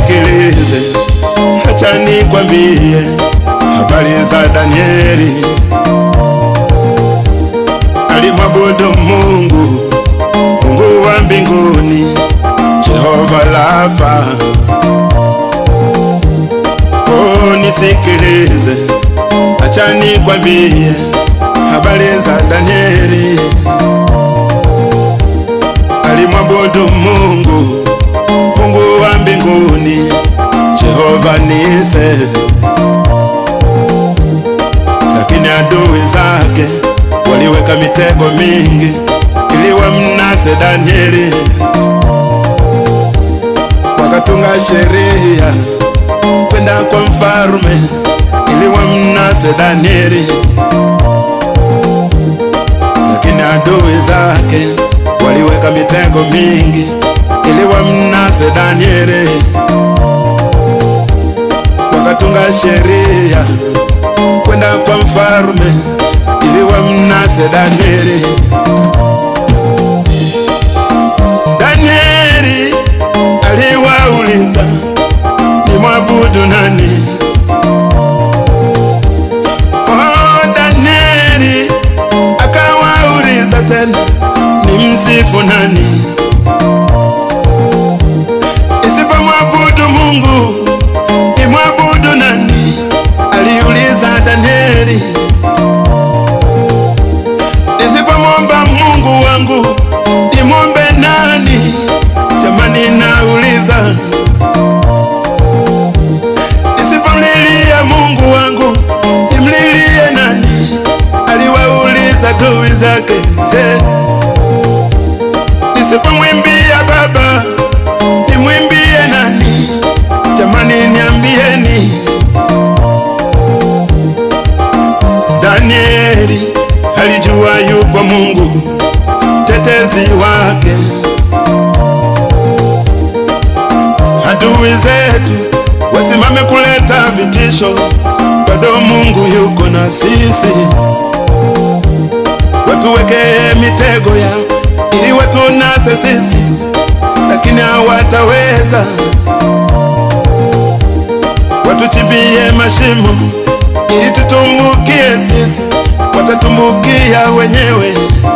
nisikilize, acha nikwambie habari za Danieli. Alimwabudu Mungu, Mungu wa mbinguni, Jehova Rafa. Oh, nisikilize, acha nikwambie habari za Danieli. Alimwabudu Mungu, Mungu wa mbinguni, Jehova Nise, lakini adui zake waliweka mitego mingi ili wamnase Danieli, wakatunga sheria kwenda kwa mfarume ili wamnase Danieli, lakini adui zake waliweka mitego mingi ili wamnase Danieli, wakatunga sheria kwenda kwa mfarume ili wamnase Danieli. Danieli aliwauliza ni mwabudu nani? Oh, Danieli akawauliza tena ni msifu nani? Isipomwabudu Mungu ni mwabudu nani? Aliuliza Danieli. Nisipomwomba Mungu wangu nimwombe nani? Jamani, nauliza. Nisipomlilia Mungu wangu nimlilie nani? Aliwauliza adui zake. Hey. Nisipomwimbia Baba nimwimbie nani? Jamani, niambieni. Danieli alijua yupo Mungu tetezi wake. Adui zetu wasimame kuleta vitisho, bado Mungu yuko na sisi. Watuwekee mitego yao ili watunase sisi, lakini hawataweza. Watuchimbie mashimo ili tutumbukie sisi, watatumbukia wenyewe,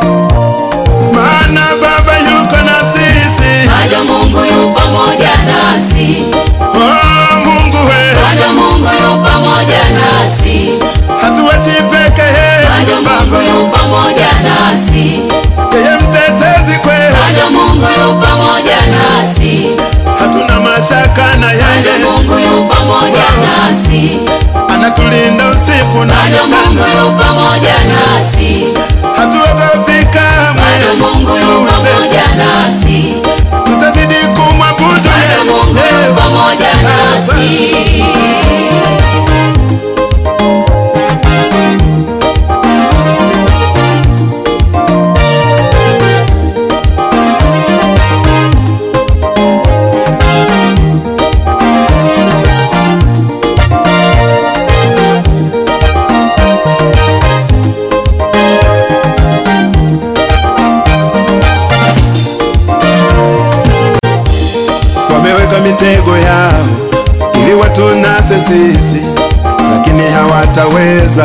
maana Baba yuko na sisi. bado Mungu yu pamoja nasi, Oh, Mungu we, bado Mungu yu pamoja nasi, hatuwachi peke bado yetu Mungu Baba, yu pamoja nasi, yeye mtetezi kwetu, bado Mungu yu pamoja nasi, hatuna mashaka na bado yeye, Mungu yu pamoja nasi, anatulinda usiku na bado Mungu mchana, yu pamoja nasi, hatuogopi kamwe. bado Mungu yu Adui pamoja zetu, nasi, tutazidi kumwabudu bado Mungu yu yeye. pamoja nasi. wameweka mitego yao ili watunase sisi, lakini hawataweza.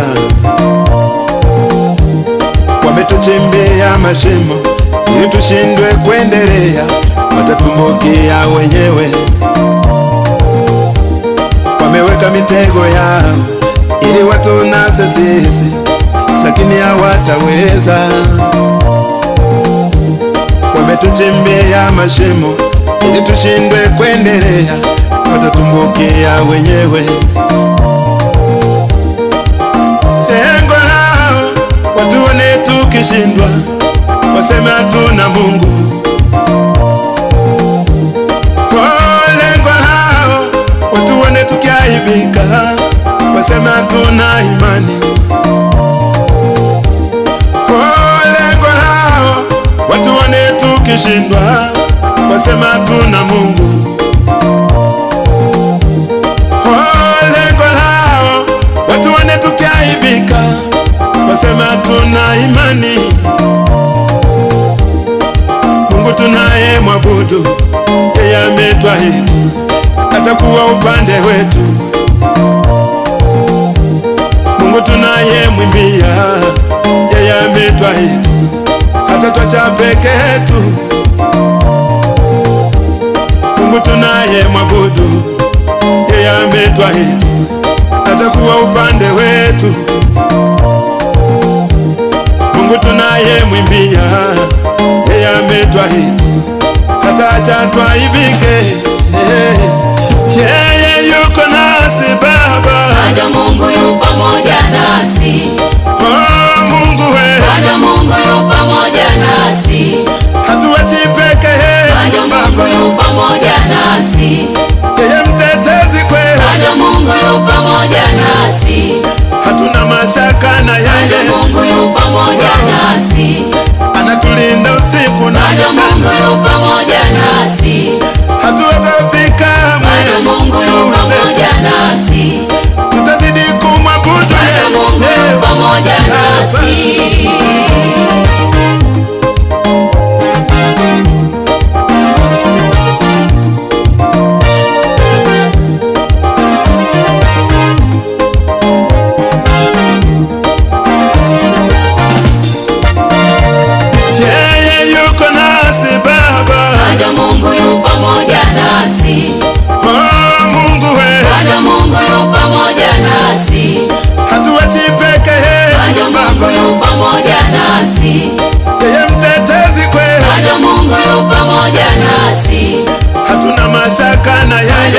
Wametuchimbia mashimo ili tushindwe kuendelea, watatumbukia wenyewe. Wameweka mitego yao ili watunase sisi, lakini hawataweza wametuchimbia mashimo ili tushindwe kuendelea, watatumbukia wenyewe. Lengo lao watuone tukishindwa, waseme hatuna Mungu. Oh, lengo lao watuone tukiaibika, waseme hatuna imani. Oh, lengo lao watuone tukishindwa, wasema hatuna Mungu. Oh, lengo lao watuone tukiaibika, wasema hatuna imani. Mungu tunaye mwabudu, yeye ametwahidi atakuwa upande wetu. Mungu tunayemwimbia, yeye ametwahidi hatatwacha peke yetu. Mungu tunayemwabudu, yeye ametwahidi atakuwa upande wetu. Mungu tunayemwimbia, yeye ametwahidi hataacha twaibike. Eh, Yeye yuko nasi Baba, bado Mungu yu pamoja nasi, oh Mungu we, bado Mungu yu pamoja nasi, hatuachi peke bado yetu Mungu Baba, yu pamoja nasi, yeye mtetezi kwetu, bado Mungu yu pamoja nasi, hatuna mashaka na bado yeye, Mungu yu pamoja nasi, anatulinda usiku na bado Mungu mchana, yu pamoja nasi, hatuogopi kamwe. bado Mungu yu pamoja nasi, tutazidi kumwabudu bado Mungu yu yeye. pamoja nasi. Yeye yuko nasi Baba, Bado Mungu yu pamoja nasi, oh Mungu we, bado Mungu yu pamoja nasi, hatuachi peke bado yetu Mungu Baba, yu pamoja nasi, yeye mtetezi kwetu, bado Mungu yu pamoja nasi, hatuna mashaka na bado yeye,